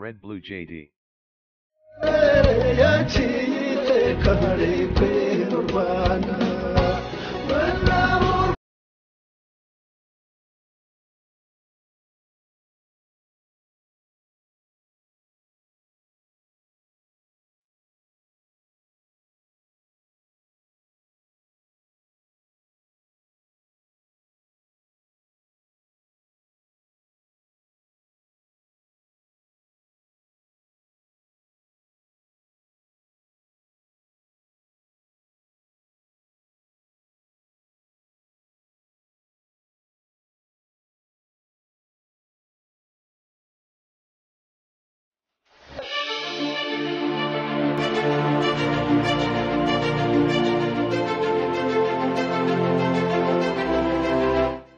Red Blue JD. yaciye iteka ntarengwa y'u rwanda bana b'u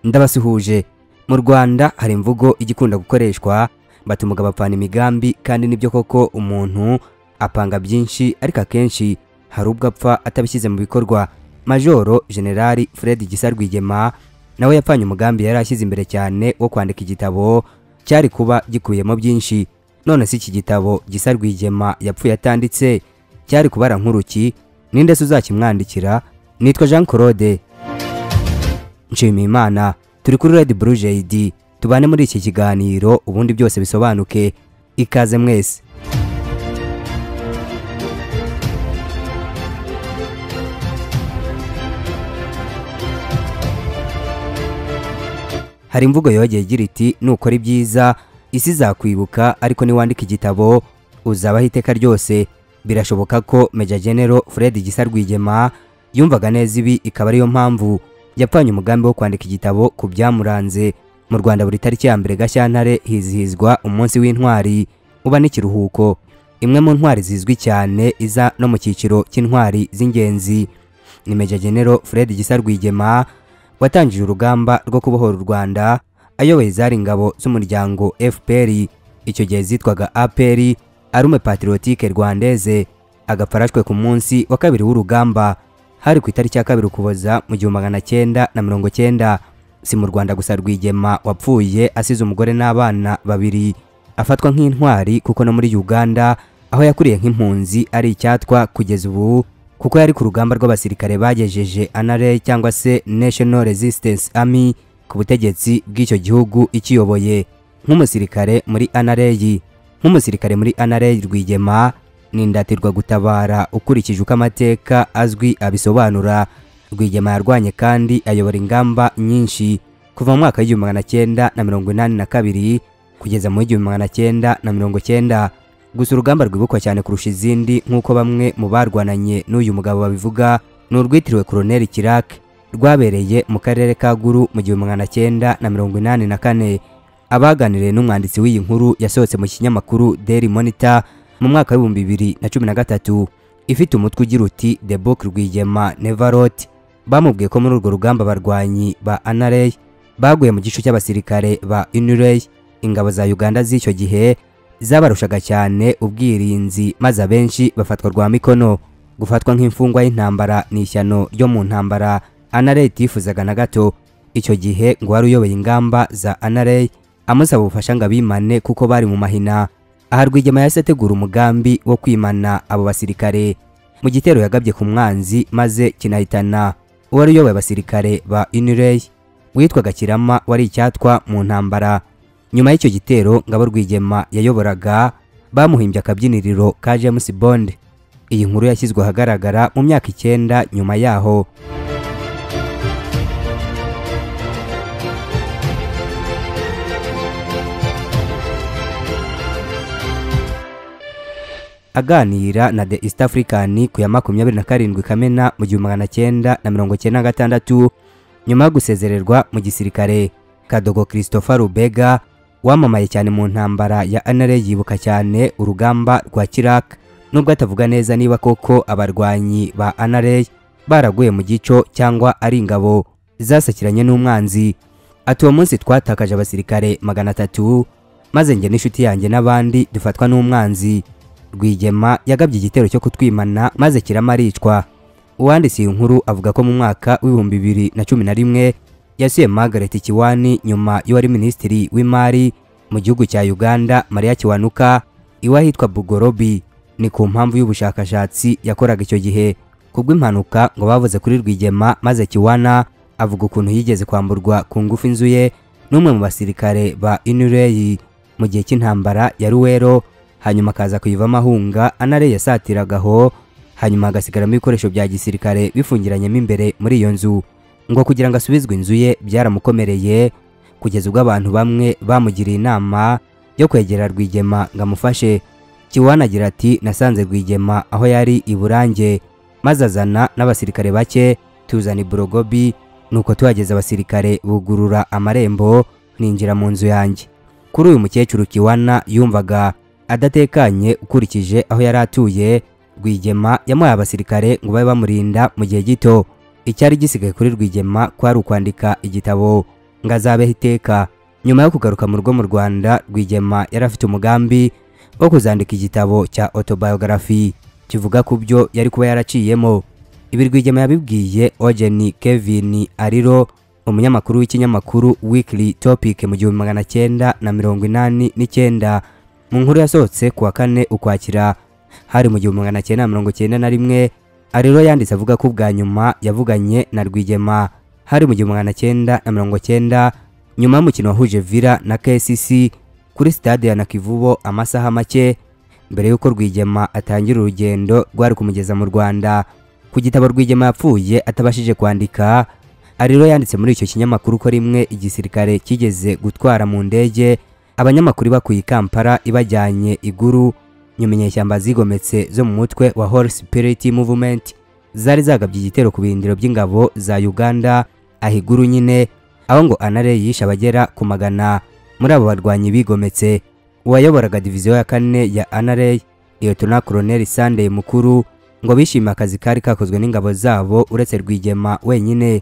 ndabasuhuje mu rwanda hari imvugo ijya ikunda gukoreshwa bati umugabo apana imigambi kandi nibyo koko umuntu apanga byinshi ariko akenshi hari ubwo apfa atabishyize mu bikorwa majoro generali fred gisa rwigema nawe yapfanye umugambi yari ashyize imbere cyane wo kwandika igitabo cyari kuba gikubiyemo byinshi none si iki gitabo gisa rwigema yapfuye atanditse cyari kubara nkuruki ninde se uzakimwandikira nitwa jean claude nshimiyimana turi kuri red blue jd tubane muri iki kiganiro ubundi byose bisobanuke ikaze mwese hari imvugo yogeye igira iti nukora ibyiza isi izakwibuka ariko niwandika igitabo uzabaho iteka ryose birashoboka ko meja genero fred gisa rwigema yumvaga neza ibi ikaba ariyo mpamvu yapfanye umugambi wo kwandika igitabo ku byamuranze mu rwanda buri tariki ya mbere gashyantare hizihizwa umunsi w'intwari uba n'ikiruhuko imwe mu ntwari zizwi cyane iza no mu cyiciro cy'intwari z'ingenzi ni meja genero fred gisa rwigema watangije urugamba rwo kubohora u rwanda ayoboye izari ingabo z'umuryango fpr icyo gihe zitwaga apr arume patriotique rwandeze agapfa arashwe ku munsi wa kabiri w'urugamba hari ku itariki ya kabiri ukuboza mu gihumbi magana cyenda na mirongo cyenda si mu rwanda gusa rwigema wapfuye asize umugore n'abana babiri afatwa nk'intwari kuko no muri uganda aho yakuriye nk'impunzi ari icyatwa kugeza ubu kuko yari ku rugamba rw'abasirikare bagejeje anare cyangwa se national resistance army ku butegetsi bw'icyo gihugu ikiyoboye nk'umusirikare muri anareyi nk'umusirikare muri anareyi rwigema ni indatirwa gutabara ukurikije uko amateka azwi abisobanura rwigema yarwanye kandi ayobora ingamba nyinshi kuva mu mwaka w'igihumbi magana cyenda na mirongo inani na kabiri kugeza mu w'igihumbi magana cyenda na mirongo cyenda gusa urugamba rwibukwa cyane kurusha izindi nk'uko bamwe mu barwananye n'uyu mugabo babivuga ni urwitiriwe koroneli kirake rwabereye mu karere ka guru mu gihumbi magana cyenda na mirongo inani na kane abaganiriye n'umwanditsi w'iyi nkuru yasohotse mu kinyamakuru daily monitor mu mwaka w'ibihumbi bibiri na cumi na gatatu ifite umutwe ugira uti the book rwigema nevarot bamubwiye ko muri urwo rugamba abarwanyi ba anarey baguye mu gice cy'abasirikare ba unurey ingabo za uganda z'icyo gihe zabarushaga cyane ubwirinzi maze abenshi bafatwa rwa mikono gufatwa nk'imfungwa y'intambara ni ishyano ryo mu ntambara anarey tifuzaga na gato icyo gihe ngo wari uyoboye ingamba za anarey amusaba ubufasha ngo abimane kuko bari mu mahina aha rwigema yahise ategura umugambi wo kwimana abo basirikare mu gitero yagabye ku mwanzi maze kinahitana uwari uyoboye abasirikare ba unirey witwaga kirama wari icyatwa mu ntambara nyuma y'icyo gitero ngabo rwigema yayoboraga bamuhimbye akabyiniriro ka james bond iyi nkuru yashyizwe ahagaragara mu myaka icyenda nyuma yaho aganira na The East African ku ya makumyabiri na karindwi Kamena mu gihumbi magana cyenda na mirongo cyenda na gatandatu nyuma yo gusezererwa mu gisirikare Kadogo Christopher Rubega wamamaye cyane mu ntambara ya Anare yibuka cyane urugamba rwa Kirak nubwo atavuga neza niba koko abarwanyi ba Anare baraguye mu gico cyangwa ari ingabo zasakiranye n'umwanzi ati uwo munsi twatakaje abasirikare magana atatu maze njye n'inshuti yanjye n'abandi dufatwa n'umwanzi rwigema yagabye igitero cyo kutwimana maze kiramaricwa uwanditse iyi nkuru avuga ko mu mwaka w'ibihumbi bibiri na cumi na rimwe yasuye margaret kiwani nyuma y'uwari minisitiri w'imari mu gihugu cya uganda maria kiwanuka iwe ahitwa bugorobi ni ku mpamvu y'ubushakashatsi yakoraga icyo gihe kubw'impanuka ngo bavuze kuri rwigema maze kiwana avuga ukuntu yigeze kwamburwa ku ngufu inzu ye n'umwe mu basirikare ba inureyi mu gihe cy'intambara ya ruwero hanyuma akaza kuyivamo ahunga anare yasatiraga aho hanyuma hagasigaramo ibikoresho bya gisirikare bifungiranyemo imbere muri iyo nzu ngo kugira ngo asubizwe inzu ye byaramukomereye kugeza ubwo abantu bamwe bamugiriye inama yo kwegera rwigema ngo amufashe kiwana agira ati nasanze rwigema aho yari i burange maze azana n'abasirikare bake tuzana i borogobi nuko tuhageze abasirikare bugurura amarembo ninjira mu nzu yanjye kuri uyu mukecuru kiwana yumvaga adatekanye ukurikije aho yari atuye rwigema yamuhaye abasirikare ngo babe bamurinda mu gihe gito icyari gisigaye kuri rwigema kwari ukwandika igitabo ngo azabeho iteka nyuma yo kugaruka mu rugo mu rwanda rwigema yari afite umugambi wo kuzandika igitabo cya autobiography kivuga ku byo yari kuba yaraciyemo ibi rwigema yabibwiye ogeni kevin ariro umunyamakuru w'ikinyamakuru weekly topic mu gihumbi magana cyenda na mirongo inani n'icyenda mu nkuru yasohotse ku wa kane ukwakira hari mu gihumbi magana cyenda mirongo cyenda na rimwe ariro yanditse avuga ko ubwa nyuma yavuganye na rwigema hari mu gihumbi magana cyenda na mirongo cyenda nyuma y'umukino wahuje villa na kcc kuri stade ya nakivubo amasaha make mbere y'uko rwigema atangira urugendo rwari kumugeza mu rwanda ku gitabo rwigema yapfuye atabashije kwandika ariro yanditse muri icyo kinyamakuru ko rimwe igisirikare kigeze gutwara mu ndege abanyamakuru bakuye i kampala ibajyanye iguru nyuma inyeshyamba zigometse zo mu mutwe wa Holy Spirit Movement zari zagabye igitero ku birindiro by'ingabo za Uganda ahiguru nyine aho ngo Anare yishe abagera ku magana muri abo barwanyi bigometse uwayoboraga diviziyo ya kane ya Anare Lieutenant Colonel Sunday Mukuru ngo bishimiye akazi kari kakozwe n'ingabo zabo uretse Rwigema wenyine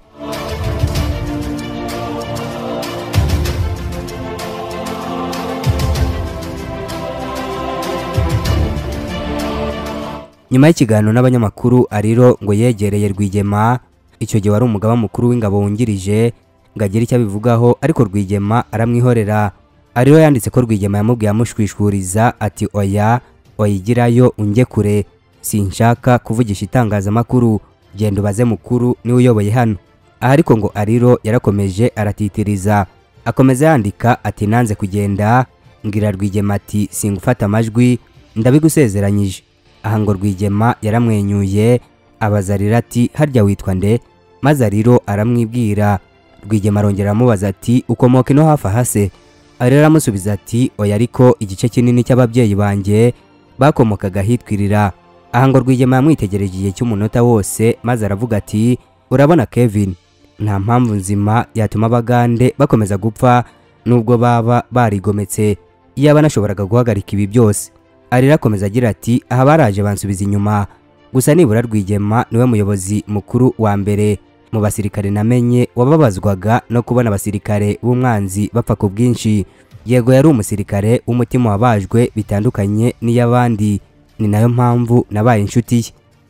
nyuma y'ikiganiro n'abanyamakuru ariro ngo yegereye rwigema icyo gihe wari umugaba mukuru w'ingabo wungirije ngo agire icyo abivugaho ariko rwigema aramwihorera ariro yanditse ko rwigema yamubwiye amushwishwuriza ati oya oyigirayo unge kure sinshaka kuvugisha itangazamakuru genda ubaze mukuru niwe uyoboye hano aha ariko ngo ariro yarakomeje aratitiriza akomeza yandika ati nanze kugenda mbwira rwigema ati singufata amajwi ndabigusezeranyije aha ngo rwigema yaramwenyuye abaza arira ati harya witwa nde maze ariro aramwibwira rwigema arongera aramubaza ati ukomoka ino hafi ahase arira aramusubiza ati oya ariko igice kinini cy'ababyeyi banjye bakomokaga ahitwirira aha ngo rwigema yamwitegereje igihe cy'umunota wose maze aravuga ati urabona kevin nta mpamvu nzima yatuma abagande bakomeza gupfa nubwo baba barigometse iyaba nashoboraga guhagarika ibi byose arira akomeza agira ati aha baraje bansubiza inyuma gusa nibura rwigema niwe muyobozi mukuru wa mbere mu basirikare namenye wababazwaga no kubona abasirikare b'umwanzi bapfa ku bwinshi yego yari umusirikare w'umutima wabajwe bitandukanye n'iy'abandi ni nayo mpamvu nabaye inshuti ye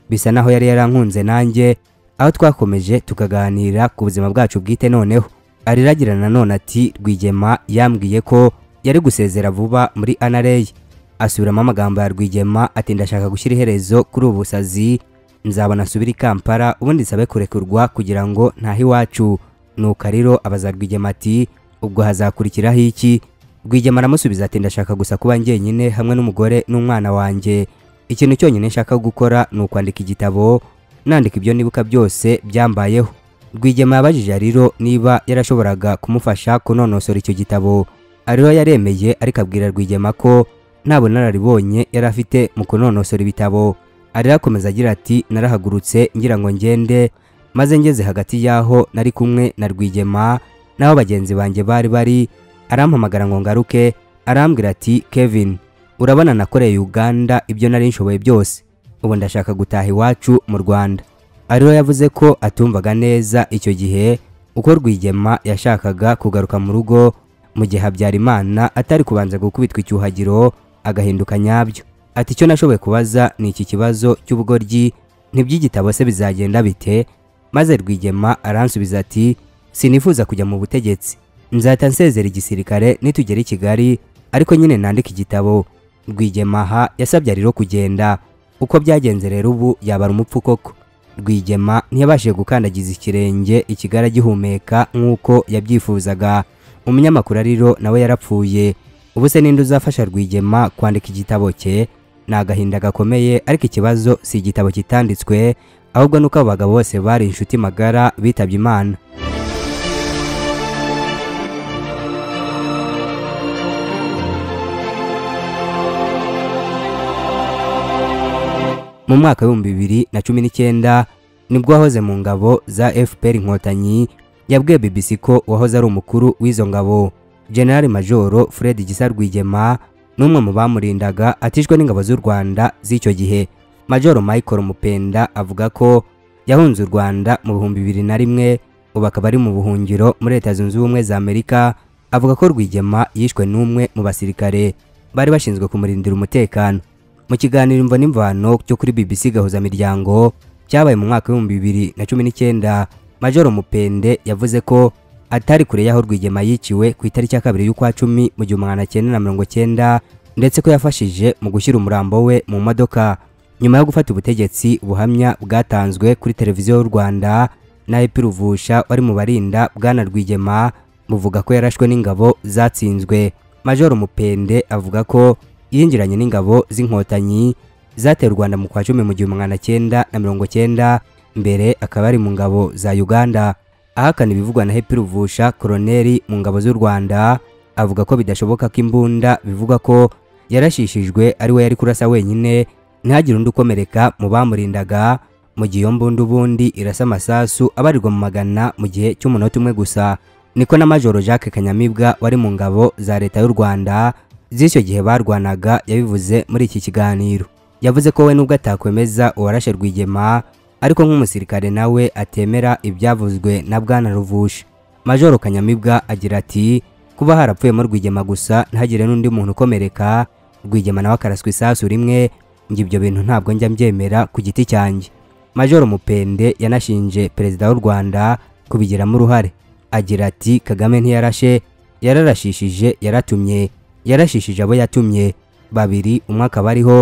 bisa naho yari yarankunze nanjye aho twakomeje tukaganira ku buzima bwacu bwite noneho ariragirana nanone ati rwigema yambwiye ko yari gusezera vuba muri anareye asubiramo amagambo ya rwigema ati ndashaka gushyira iherezo kuri ubu busazi nzabona asubire i kampala ubundi nsabe kurekurwa kugira ngo ntahe iwacu nuko ariro abaza rwigema ati ubwo hazakurikiraho iki rwigema aramusubiza ati ndashaka gusa kuba njyenyine hamwe n'umugore n'umwana wanjye ikintu cyonyine nshaka gukora ni ukwandika igitabo nandika ibyo nibuka byose byambayeho rwigema yabajije ariro niba yarashoboraga kumufasha kunonosora icyo gitabo ariro yaremeye ariko abwira rwigema ko nta bunararibonye yari afite mu kunonosora ibitabo arira akomeza agira ati narahagurutse ngira ngo ngende maze ngeze hagati y'aho nari kumwe na rwigema n'aho bagenzi banjye bari bari arampamagara ngo ngaruke arambwira ati kevin urabona nakoreye uganda ibyo nari nshoboye byose ubu ndashaka gutaha iwacu mu rwanda ariro yavuze ko atumvaga neza icyo gihe uko rwigema yashakaga kugaruka mu rugo mu gihe habyarimana atari kubanza gukubitwa icyuhagiro agahinduka nyabyo ati icyo nashoboye kubaza ni iki kibazo cy'ubugoryi ntiby'igitabo se bizagenda bite maze rwigema aransubiza ati sinifuza kujya mu butegetsi nzahita nsezera igisirikare nitugera i kigali ariko nyine nandika igitabo rwigemaha yasabye ariro kugenda uko byagenze rero ubu yabara umupfu koko rwigema ntiyabashije gukandagiza ikirenge ikigara agihumeka nk'uko yabyifuzaga umunyamakuru ariro nawe yarapfuye ubu se ninde uzafasha rwigema kwandika igitabo cye ni agahinda gakomeye ariko ikibazo si igitabo kitanditswe ahubwo nuko abo bagabo bose bari inshuti magara bitabye imana mu mwaka w'ibihumbi bibiri na cumi n'icyenda nibwo wahoze mu ngabo za fpr inkotanyi yabwiye bbc ko uwahoze ari umukuru w'izo ngabo generali majoro fred gisa rwigema n'umwe mu bamurindaga atishwe n'ingabo z'u rwanda z'icyo gihe majoro michael mupenda avuga ko yahunze u rwanda mu bihumbi bibiri na rimwe ubu akaba ari mu buhungiro muri leta zunze ubumwe za amerika avuga ko rwigema yishwe n'umwe mu basirikare bari bashinzwe kumurindira umutekano mu kiganiro imvo n'imvano cyo kuri BBC Gahuzamiryango cyabaye mu mwaka w'ibihumbi bibiri na cumi n'icyenda Majoro Mupende yavuze ko atari kure y'aho Rwigema yiciwe ku itariki ya kabiri y'ukwa cumi mu gihumbi magana cyenda na mirongo cyenda ndetse ko yafashije mu gushyira umurambo we mu modoka nyuma yo gufata ubutegetsi ubuhamya bwatanzwe kuri televiziyo y'u Rwanda na Epi Ruvusha wari mu barinda bwana Rwigema buvuga ko yarashwe n'ingabo zatsinzwe Majoro Mupende avuga ko yinjiranye n'ingabo z'inkotanyi zateye u Rwanda mu kwa cumi mu gihumbi magana cyenda na mirongo cyenda mbere akaba ari mu ngabo za Uganda ahakana ibivugwa na Happy Ruvusha koroneri mu ngabo z'u Rwanda avuga ko bidashoboka ko imbunda bivugwa ko yarashishijwe ari we yari kurasa wenyine ntihagire undi ukomereka mu bamurindaga mu gihe iyo mbunda ubundi irasa amasasu abarirwa mu magana mu gihe cy'umunota umwe gusa niko na Majoro Jacques Kanyamibwa wari mu ngabo za leta y'u Rwanda z'icyo gihe barwanaga yabivuze muri iki kiganiro yavuze ko we nubwo atakwemeza uwarashe rwigema ariko nk'umusirikare nawe atemera ibyavuzwe na bwana ruvusha majoro kanyamibwa agira ati kuba harapfuyemo rwigema gusa ntihagire n'undi muntu ukomereka rwigema nawe akaraswa isasu rimwe ngo ibyo bintu ntabwo njya mbyemera ku giti cyanjye majoro mupende yanashinje perezida w'u rwanda kubigiramo uruhare agira ati kagame ntiyarashe yararashishije yaratumye yarashishije abo yatumye babiri umwe akaba ariho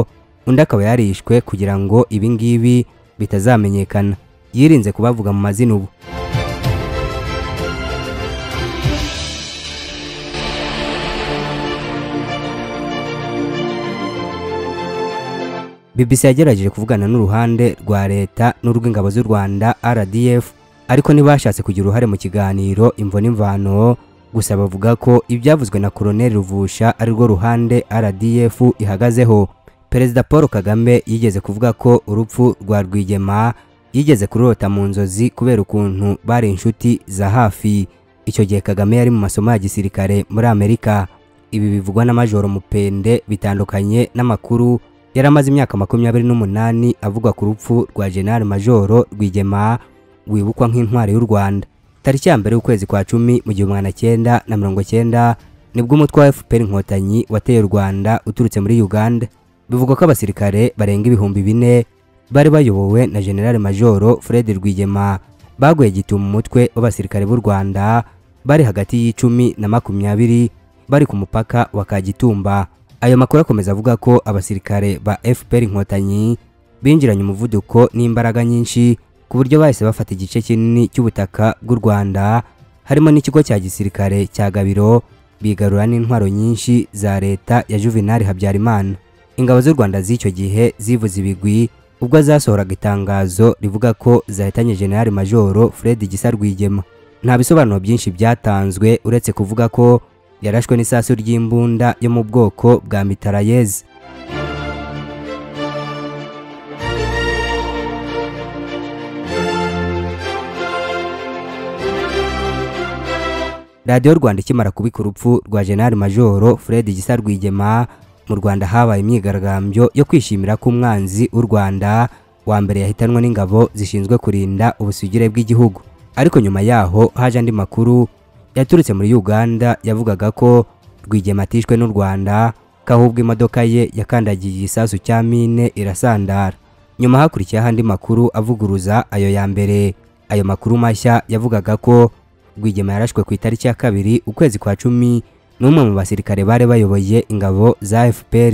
undi akaba yarishwe kugira ngo ibi ngibi bitazamenyekana yirinze kubavuga mu mazina ubu BBC yagerageje kuvugana n'uruhande rwa leta n'urw'ingabo z'u Rwanda RDF ariko ntibashatse kugira uruhare mu kiganiro imvo n'imvano gusa bavuga ko ibyavuzwe na koroneri ruvusha arirwo ruhande rdf ihagazeho perezida paul kagame yigeze kuvuga ko urupfu rwa rwigema yigeze kururota mu nzozi kubera ukuntu bari inshuti za hafi icyo gihe kagame yari mu masomo ya gisirikare muri amerika ibi bivugwa na majoro mupende bitandukanye n'amakuru yari amaze imyaka makumyabiri n'umunani avugwa ku rupfu rwa general majoro rwigema wibukwa nk'intwari y'u rwanda tariki ya mbere y'ukwezi kwa cumi mu gihumbi magana cyenda na mirongo cyenda nibwo umutwe wa fpr inkotanyi wateye u rwanda uturutse muri uganda bivugwa ko abasirikare barenga ibihumbi bine bari bayobowe na general majoro fred rwigema baguye gitumo umutwe w'abasirikare b'u rwanda bari hagati y'icumi na makumyabiri bari ku mupaka wa kagitumba ayo makuru akomeza avuga ko abasirikare ba fpr inkotanyi binjiranye umuvuduko n'imbaraga nyinshi ku buryo bahise bafata igice kinini cy'ubutaka bw'u Rwanda harimo n'ikigo cya gisirikare cya Gabiro bigarura n'intwaro nyinshi za leta ya Juvenal Habyarimana ingabo z'u Rwanda z'icyo gihe zivuze ibigwi ubwo zasohoraga itangazo rivuga ko zahitanye General Majoro Fred Gisa Rwigema nta bisobanuro byinshi byatanzwe uretse kuvuga ko yarashwe n'isasu ry'imbunda yo mu bwoko bwa mitarayeze radiyo rwanda ikimara kubika urupfu rwa general majoro fred gisa rwigema mu rwanda habaye imyigaragambyo yo kwishimira ko umwanzi w'u rwanda wa mbere yahitanwe n'ingabo zishinzwe kurinda ubusugire bw'igihugu ariko nyuma yaho haje andi makuru yaturutse muri uganda yavugaga ko rwigema atishwe n'u rwanda ko ahubwo imodoka ye yakandagiye igisasu cya mine irasandara nyuma hakurikiyeho andi makuru avuguruza ayo ya mbere ayo makuru mashya yavugaga ko rwigema yarashwe ku itariki ya kabiri ukwezi kwa cumi n'umwe mu basirikare bari bayoboye ingabo za fpr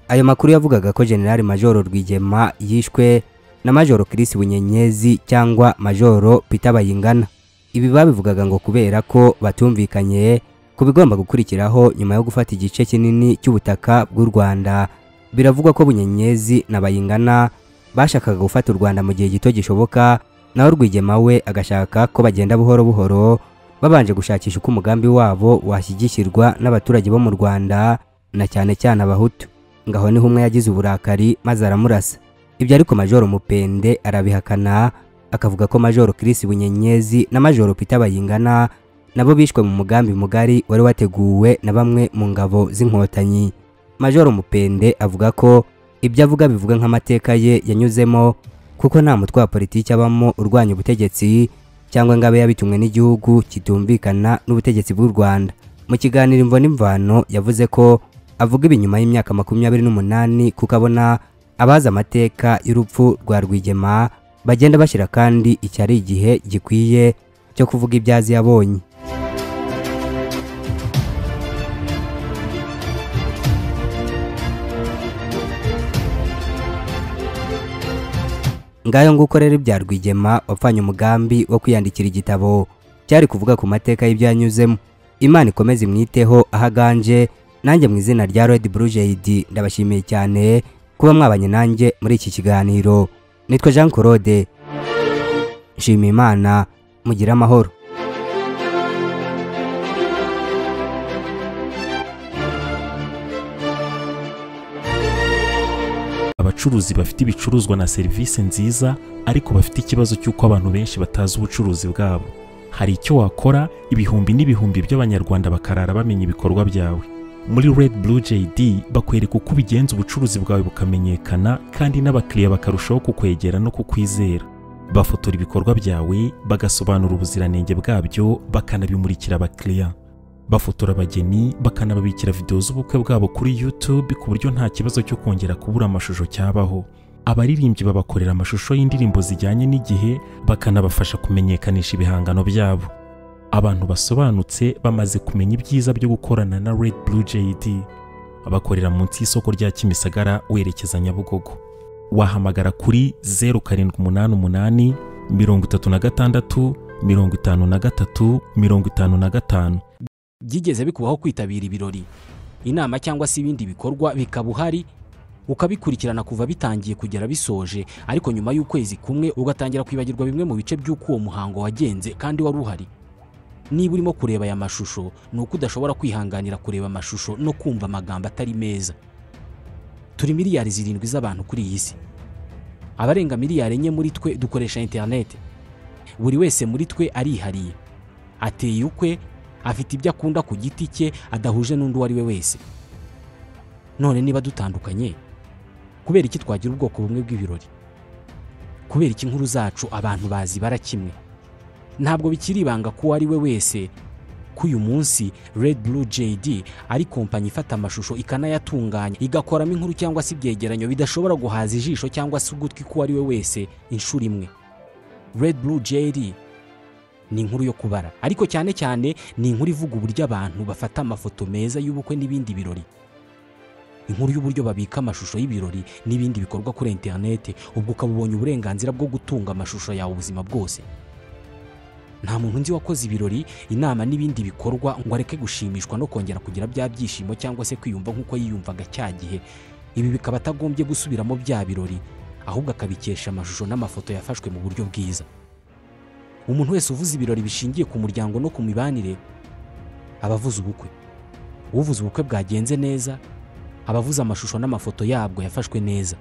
ayo makuru yavugaga ko generali majoro rwigema yishwe na majoro Chris bunyenyezi cyangwa majoro peter bayingana ibi babivugaga ngo kubera ko batumvikanye ku bigomba gukurikiraho nyuma yo gufata igice kinini cy'ubutaka bw'u rwanda biravugwa ko bunyenyezi na bayingana bashakaga gufata u rwanda mu gihe gito gishoboka naho rwigema we agashaka ko bagenda buhoro buhoro babanje gushakisha uko umugambi wabo washyigikirwa n'abaturage bo mu rwanda na cyane cyane abahutu ngaho niho umwe yagize uburakari maze aramurasa ibyo ariko majoro mupende arabihakana akavuga ko majoro Chris bunyenyezi na majoro peter bayingana nabo bishwe mu mugambi mugari wari wateguwe na bamwe mu ngabo z'inkotanyi majoro mupende avuga ko ibyo avuga bivuga nk'amateka ye yanyuzemo kuko nta mutwe wa politiki abamo urwanya ubutegetsi cyangwa ngo abe yabitumwe n'igihugu kitumvikana n'ubutegetsi bw'u rwanda mu kiganiro imvo n'imvano yavuze ko avuga ibi nyuma y'imyaka makumyabiri n'umunani kuko abona abazi amateka y'urupfu rwa rwigema bagenda bashyira kandi iki ari igihe gikwiye cyo kuvuga ibyazi yabonye ngayo nguko rero ibya rwigema wapfanye umugambi wo kwiyandikira igitabo cyari kuvuga ku mateka y'ibyanyuzemo imana ikomeze imwiteho ahaganje nanjye mu izina rya red blue jade ndabashimiye cyane kuba mwabanye nanjye muri iki kiganiro nitwa jean claude nshima imana mugire amahoro abacuruzi bafite ibicuruzwa na serivisi nziza ariko bafite ikibazo cy'uko abantu benshi batazi ubucuruzi bwabo hari icyo wakora ibihumbi n'ibihumbi by'abanyarwanda bakarara bamenya ibikorwa byawe muri red blue jd bakwereka uko ubigenza ubucuruzi bwawe bukamenyekana kandi n'abakiriya bakarushaho kukwegera no kukwizera bafotora ibikorwa byawe bagasobanura ubuziranenge bwabyo bakanabimurikira abakiriya bafotora abageni bakanababikira videwo z'ubukwe bwabo kuri YouTube ku buryo nta kibazo cyo kongera kubura amashusho cyabaho abaririmbyi babakorera amashusho y'indirimbo zijyanye n'igihe bakanabafasha kumenyekanisha ibihangano byabo abantu basobanutse bamaze kumenya ibyiza byo gukorana na Red Blue JD bakorera munsi y'isoko rya Kimisagara werekeza Nyabugogo wahamagara kuri 0788 36 53 55 byigeze bikubaho kwitabira ibirori inama cyangwa se ibindi bikorwa bikaba uhari ukabikurikirana kuva bitangiye kugera bisoje ariko nyuma y'ukwezi kumwe ugatangira kwibagirwa bimwe mu bice by'uko uwo muhango wagenze kandi wari uhari niba urimo kureba aya mashusho ni uko udashobora kwihanganira kureba amashusho no kumva amagambo atari meza turi miliyari zirindwi z'abantu kuri iyi si abarenga miliyari enye muri twe dukoresha interineti buri wese muri twe arihariye ateye ukwe afite ibyo akunda ku giti cye adahuje n'undi uwo ari we wese none niba dutandukanye kubera iki twagira ubwoko bumwe bw'ibirori kubera iki inkuru zacu abantu bazibara kimwe ntabwo bikiri ibanga ko uwo ari we wese ko uyu munsi red blue jd ari kompanyi ifata amashusho ikanayatunganya igakoramo inkuru cyangwa se ibyegeranyo bidashobora guhaza ijisho cyangwa se ugutwi k'uwo ari we wese inshuro imwe red blue jd ni inkuru yo kubara ariko cyane cyane ni inkuru ivuga uburyo abantu bafata amafoto meza y'ubukwe n'ibindi birori inkuru y'uburyo babika amashusho y'ibirori n'ibindi bikorwa kuri interinete ubwo ukaba ubonye uburenganzira bwo gutunga amashusho yawe ubuzima bwose nta muntu nzi wakoze ibirori inama n'ibindi bikorwa ngo areke gushimishwa no kongera kugira bya byishimo cyangwa se kwiyumva nk'uko yiyumvaga cya gihe ibi bikaba atagombye gusubiramo bya birori ahubwo akabikesha amashusho n'amafoto yafashwe mu buryo bwiza umuntu wese uvuze ibirori bishingiye ku muryango no ku mibanire aba avuze ubukwe uvuze ubukwe bwagenze neza aba avuze amashusho n'amafoto yabwo yafashwe neza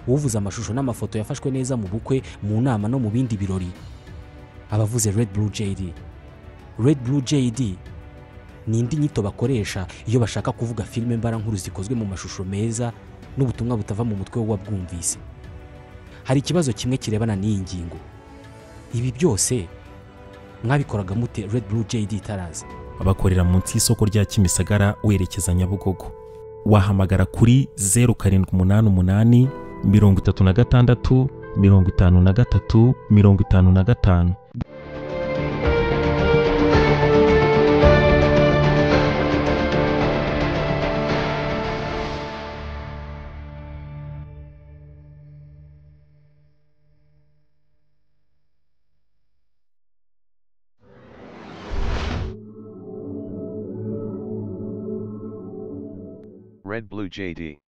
uvuze amashusho n'amafoto yafashwe neza mu bukwe mu nama no mu bindi birori aba avuze red blue jd red blue jd ni indi nyito bakoresha iyo bashaka kuvuga filime mbarankuru zikozwe mu mashusho meza n'ubutumwa butava mu mutwe w'uwabwumvise hari ikibazo kimwe kirebana n'iyi ngingo ibi byose mwabikoraga mute red blue jd itaraza bakorera munsi y'isoko rya Kimisagara werekeza Nyabugogo wahamagara kuri 0788 36 53 55 Red Blue JD.